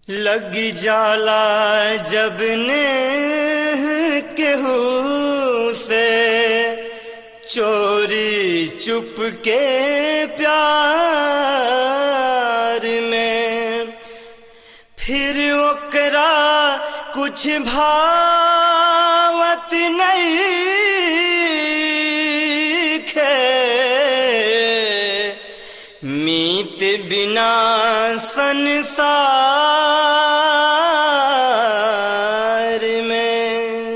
लग जाला जब ने केहू से चोरी चुप के प्यार में फिर ओकरा कुछ भावत नहीं खे मीत बिना संसार में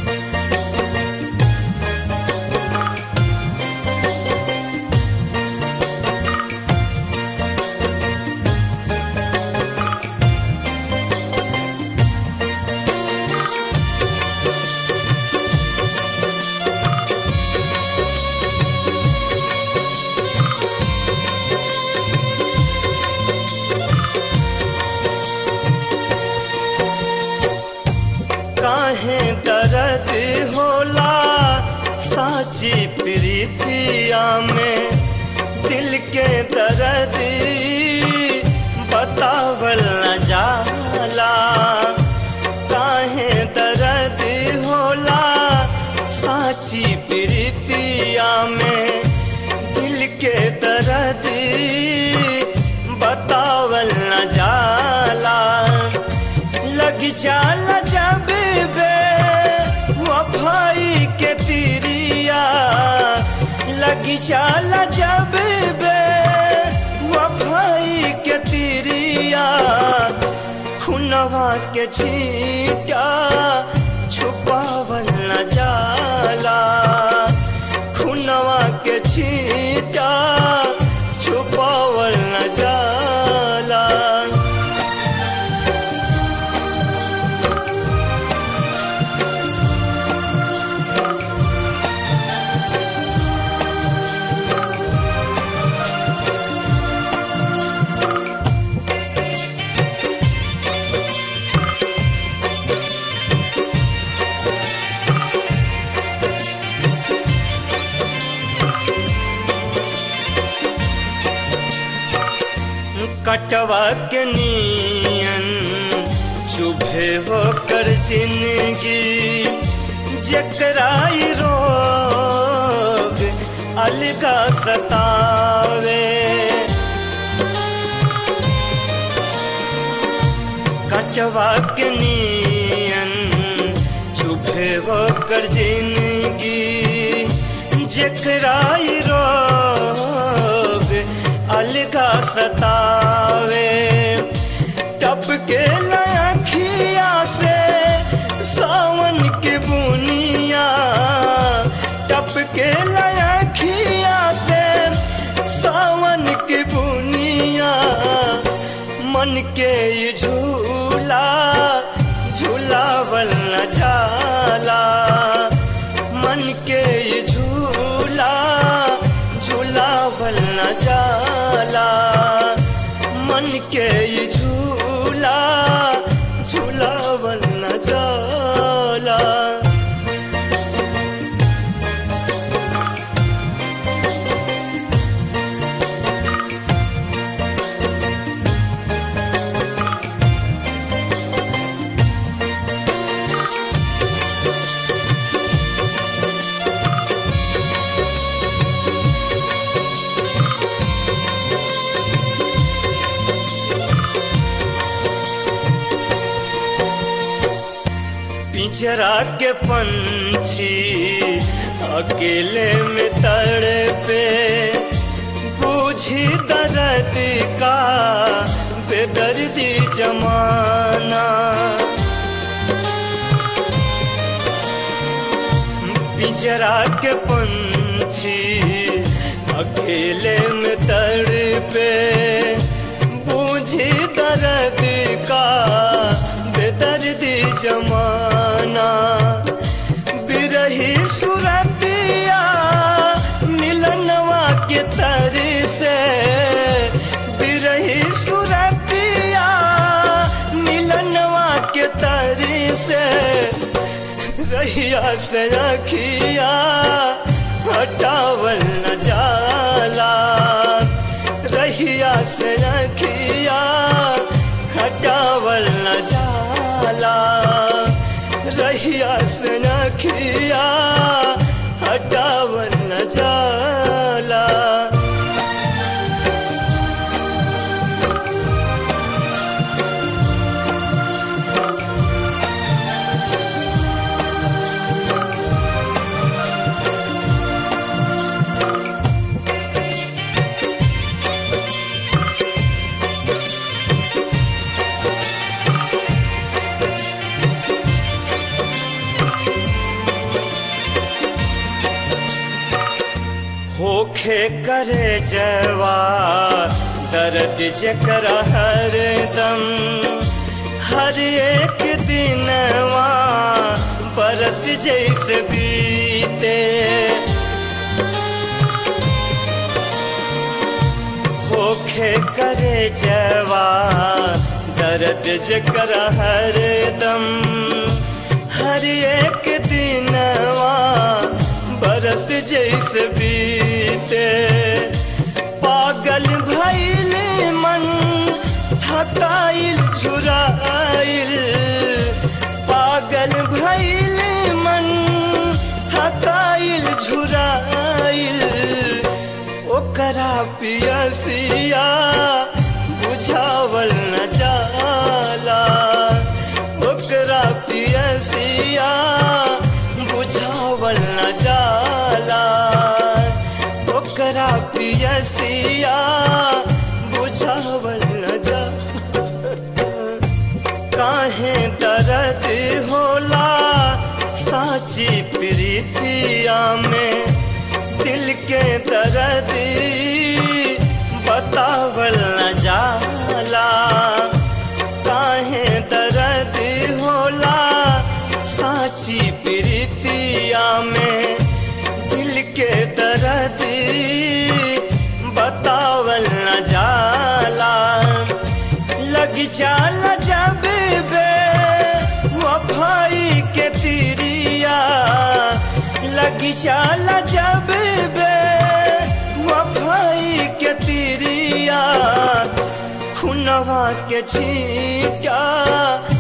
काहे दर्द होला साची प्रीतिया में दिल के दर्द बतावल न जाला काहे दर्द होला साची प्रीतिया में दिल के दर्द बतावल न जाला लग जाला जब बे वफाई के तिरिया लग जाला जब बे वफाई के तिरिया खुनवा के छीटा छुपावल न जाला खुनवा के छीटा छुपावल न जाला कटवा के नियन चुभे हो कर जिंदगी जकराई रोग अलगा सतावे कटवा के नियन चुभे हो कर जिंदगी जकराई रोग अलगा सतावे टप के लखिया से सावन के बुनिया टप के लखिया से सावन के बुनिया मन के ये झूला झूलावल न जाला मन के ये झूला झूलावल न जाला मन के ये झूला झूलावल न जाला पिंजरा के पंछी अकेले में तड़पे बूझी दर्द का बेदर्दी जमाना पिंजरा के पंछी अकेले में तड़पे बूझी दर्द का बेदर्दी जमाना बिरही सुरतिया मिलनवा के तर से बिरही सुरतिया मिलनवा के तर से रहिया से अखिया हटावल न जाला रहिया से रखिया हटा बुझावल न जाला रहिया से नखिया हटावल न जाला होखे करे जवा दर्द जकर हरदम हर एक दिनवा बरस जैसे बीते होखे करे जवा दर्द जकर हरदम हर एक दिनवा बरस जैसे बीते पागल भैल मन थकाइल छुराइल पागल भैल मन थकाइल छुराइल ओकरा पियसिया बुझावल न जाला ओकरा पियसिया बुझावल न जाला ओकरा पियसिया बुझावल न जा काहे दर्द होला साची प्रीतिया में दिल के दर्द बतावल न जाला काहे दर्द होला साची प्रीतिया में दिल के दर्द बतावल न जाला लग जाला जब बे वफाई के तिरिया लग जाला जब बे वफाई के तिरिया खुनवा के छीका